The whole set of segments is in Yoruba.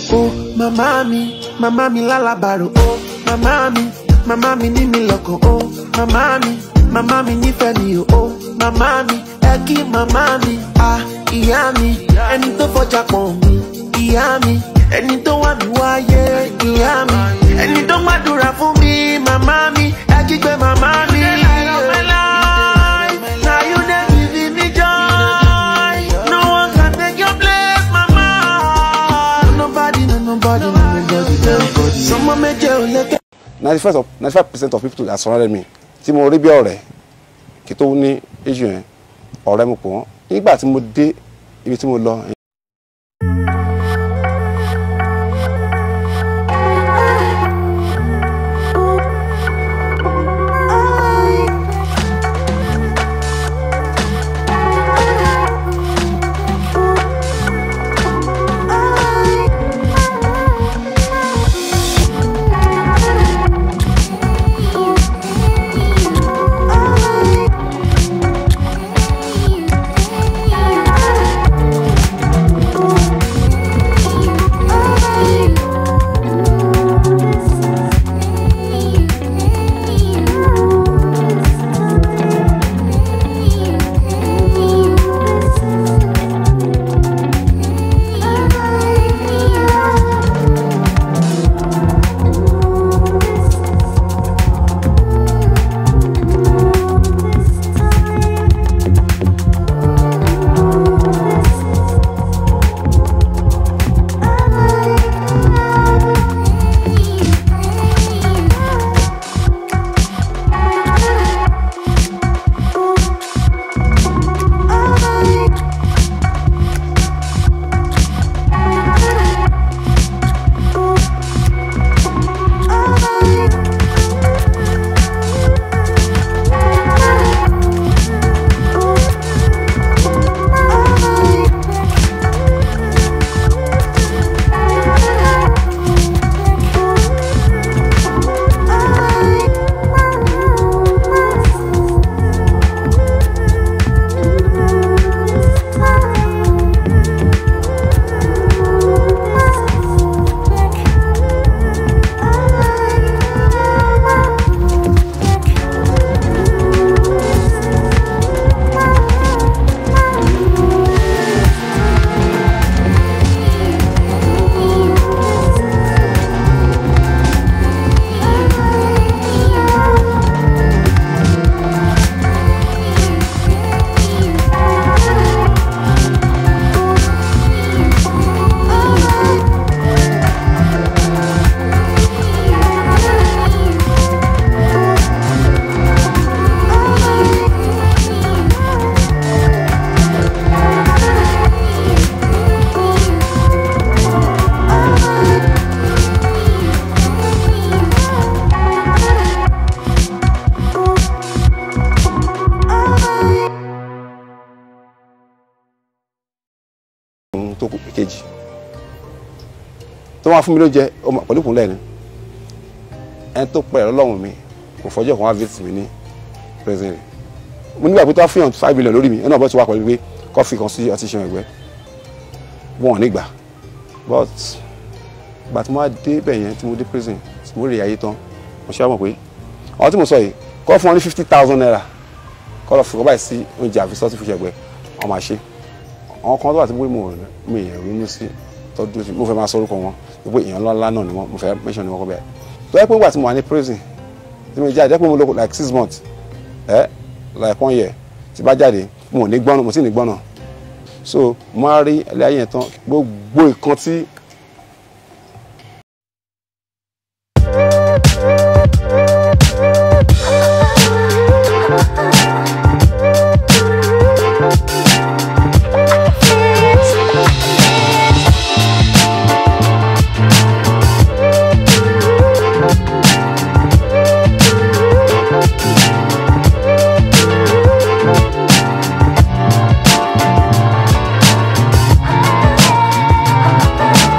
Oh, màmá mi, màmá mi lálábàárò. Oh, màmá mi, màmá mi ní mi lọ́kàn. Oh, màmá mi, màmá mi nífẹ̀ẹ́ mi o. Oh, màmá mi, ẹ kí màmá mi. Ah, ìyá mi, ẹni tó fọjà pọ̀ mi. Ìyá mi, ẹni tó wà mí wáyé. Ìyá mi, ẹni tó gbàdúrà fún mi. Màmá mi, ẹ kígbe màmá mi. Now you dey give me joy. No one can take your place, mama. No nobody, no nobody, no nobody, no nobody. Sọmọ méje ò lè kẹ́. ninety five of ninety five percent of people that surrounded me tí mo rí bí ọ̀rẹ́ kí tó ní issue yẹn ọ̀rẹ́ mo pọ̀ wọ́n nígbà tí mo dé ibi tí mo lọ ohun tó kù kejì tó wá fún mi ló jẹ ọmọ pẹ̀lú ìkúnlẹ̀ ni ẹni tó pẹ̀ lọ́lọ́run mi kò fọjọ́ kan wá visit mi ní prison rẹ̀ mo nígbà pé tó wá fún yàn five million lórí mi ẹni náà bọ́ ti wá pẹ̀lú pé kọ́fì kan sí ọtí ṣan ẹ̀gbẹ́ wọn ò ní gbà but ìgbà tí mo wá dé bẹ̀ yẹn tí mo dé prison tí mo rí ayé tán mo ṣe wá mọ̀ pé àwọn tí mo sọ yìí kọ́ fún wọn ní fifty thousand naira kọ́ lọ fún ọ báyìí sí oúnjẹ àfisọ́ tí fi ṣẹ̀gbẹ́ wọn máa ṣe àwọn kan tó wà tí mo mo mo èèyàn ronú sí tọ́jú sí mo fẹ́ máa sọ orúkọ wọn pé èèyàn ńlá náà ni wọ́n mo fẹ́ mention ni wọ́n kọ́ bẹ́ẹ̀ tó yẹ pé nígbà tí mo wà ní prison tí mo jáde pé mo lò like six months ẹ like one year tí bá jáde mo ò ní gbọ́nà mo sì ní gbọ́nà so mo á rí ilé ayé yẹn tán gbogbo ìkan tí Thank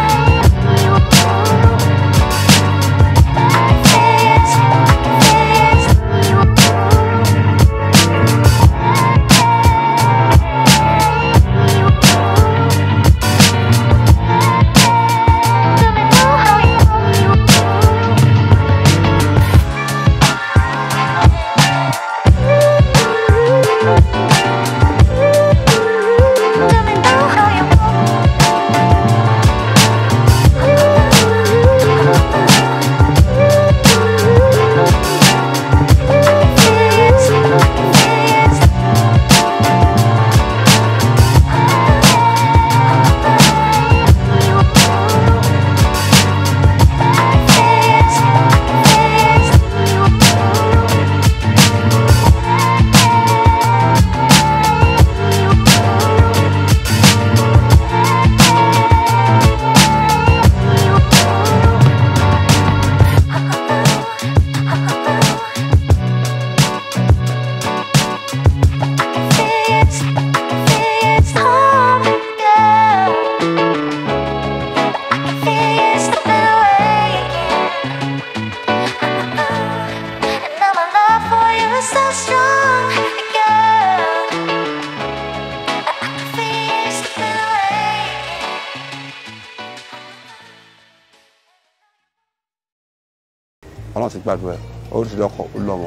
ọlọ́run ti gbàdúrà ẹ̀ ó ti lọ́kọ ó lọ́mọ.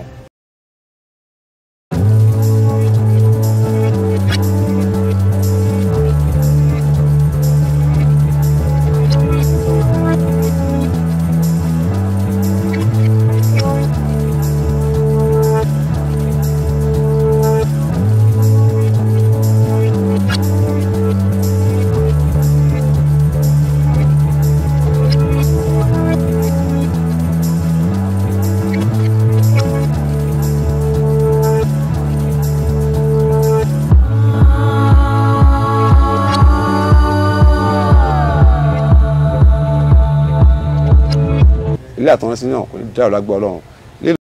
ilé àtọ̀run sí náà kò ní dá ọ̀la gbọ́ ọlọ́run